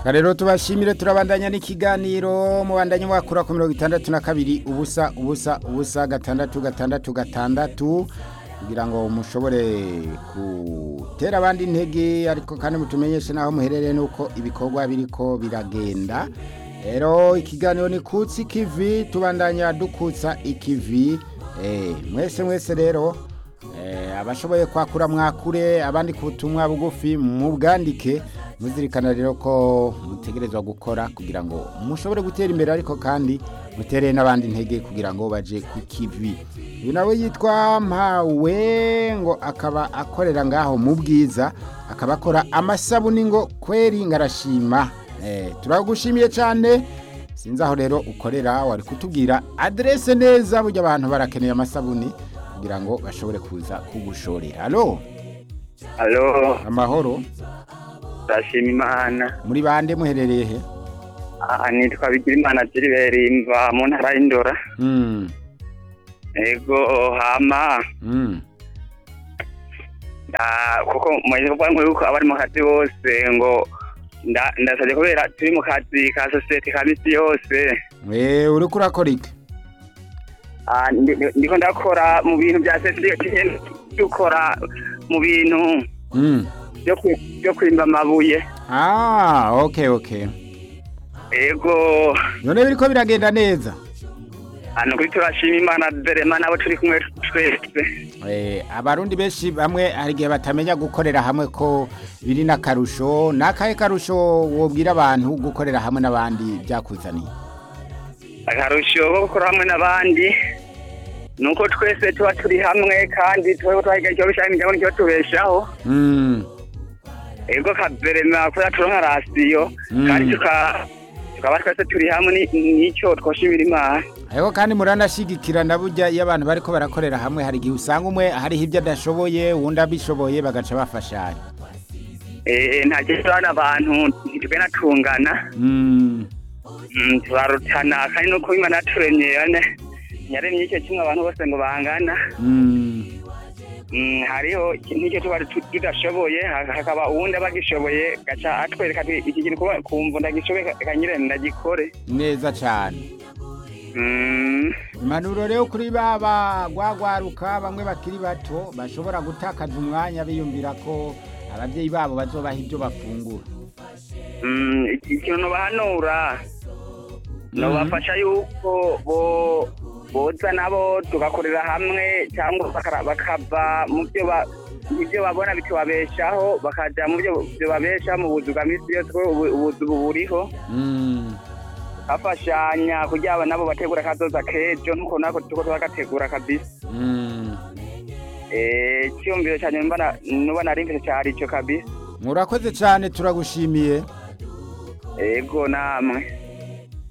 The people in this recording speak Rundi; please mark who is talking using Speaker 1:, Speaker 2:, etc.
Speaker 1: reka rero tubashimire turabandanya n'ikiganiro mubandanye wakura ku mirongo itandatu na kabiri ubusa ubusa ubusa gatandatu gatandatu gatandatu kugira ngo mushobore gutera abandi intege ariko kandi mutumenyeshe n'aho muherereye n'uko ibikorwa biriko biragenda rero ikiganiro ni kutsi ikivi tubandanya dukutsa ikivi eh, mwese mwese rero eh, abashoboye kwakura mwakure abandi ku butumwa bugufi mubwandike muzirikana rero ko mutegerezwa gukora kugira ngo mushobore gutera imbere ariko kandi mutere n'abandi intege kugira ngo baje ku kivi uyu nawe yitwa mpawe ngo akaba akorera ngaho mu bwiza akaba akora amasabuni ngo kweri ngarashima eh, turagushimiye cyane sinzi aho rero ukorera wari kutubwira aderese neza burya abantu barakeneye amasabuni kugira ngo bashobore kuza kugushorera alo
Speaker 2: Halo,
Speaker 1: amahoro
Speaker 2: ndashima Imana.
Speaker 1: muri bande muherereye he
Speaker 2: Aha nitwa Bigirimana Gilbert mva mu ntara y'Indora.
Speaker 1: Mm,
Speaker 2: Ego hama
Speaker 1: mm.
Speaker 2: nda kuko mwese kuvuga yuko abari mu kazi bose ngo nda ndasabye kubera turi mu kazi ka sosiyete ka misi yose
Speaker 1: Eh, uriko urakora iki
Speaker 2: Ah, ndi- ndi- ndiko ndakora mu bintu bya sosiyete dukora mu bintu
Speaker 1: Mm.
Speaker 2: byo kwi- byo kwimba amabuye
Speaker 1: Ah, okay okay
Speaker 2: ego
Speaker 1: none biriko biragenda neza
Speaker 2: hano kuri turashima imana derema nabo turi kumwe twese
Speaker 1: Eh, abarundi benshi bamwe hari igihe batamenya gukorera hamwe ko biri n'akarusho n'akahe karusho wobwira abantu gukorera hamwe n'abandi byakuzaniye
Speaker 2: akarusho ko gukora hamwe n'abandi ni uko twese tuba turi hamwe kandi tuba twahiga icyo bishaka imiryango nicyo tubeshaho
Speaker 1: Mm.
Speaker 2: ego kaberema kubera turonka rasiyo
Speaker 1: Mm.
Speaker 2: kandi tuka- tukaba twese turi hamwe ni- n'icyo twoshimira imana
Speaker 1: ariko kandi muranashigikirana burya iyo abantu bariko barakorera hamwe hari igihe usanga umwe hariho ibyo adashoboye uwundi abishoboye bagaca bafashanya
Speaker 2: Eh, nta kibazo abantu ntitugenda tungana
Speaker 1: Mm.
Speaker 2: Mm, turarutana kandi nuko imana yaturemye yane yaremye icyo kimwe abantu bose ngo bangana
Speaker 1: Mm.
Speaker 2: Mm, hariho n'icyo tuba tu- tudashoboye ha- hakaba uwundi aba agishoboye gaca atwereka ati iki kintu kuba- kumva ndagishoboye ka- kanyire ndagikore
Speaker 1: neza cyane
Speaker 2: Mm,
Speaker 1: impanuro rero kuri baba gwagwaruka bamwe bakiri bato bashobora gutakaza umwanya biyumvira ko ababyeyi babo bazobaha ibyo bafungura
Speaker 2: mm, iki- ikintu nobahanura nobafasha yuko bo boza nabo tugakorera hamwe cyangwa bakara- bakava mu byo ba ibyo babona bitubabeshaho bakaja mu byo bibabeshaho mu buzu bwa misi yose kuko ubu- ubuzu ubu buriho
Speaker 1: Mm.
Speaker 2: bafashanya kugira ngo nabo bategura akazoza kejo nkuko nako tuko twagategura kabisa
Speaker 1: Mm.
Speaker 2: eh cyumviro cyane mbana nuba narimvise cyari ico kabisa
Speaker 1: murakoze cyane turagushimiye
Speaker 2: ego namwe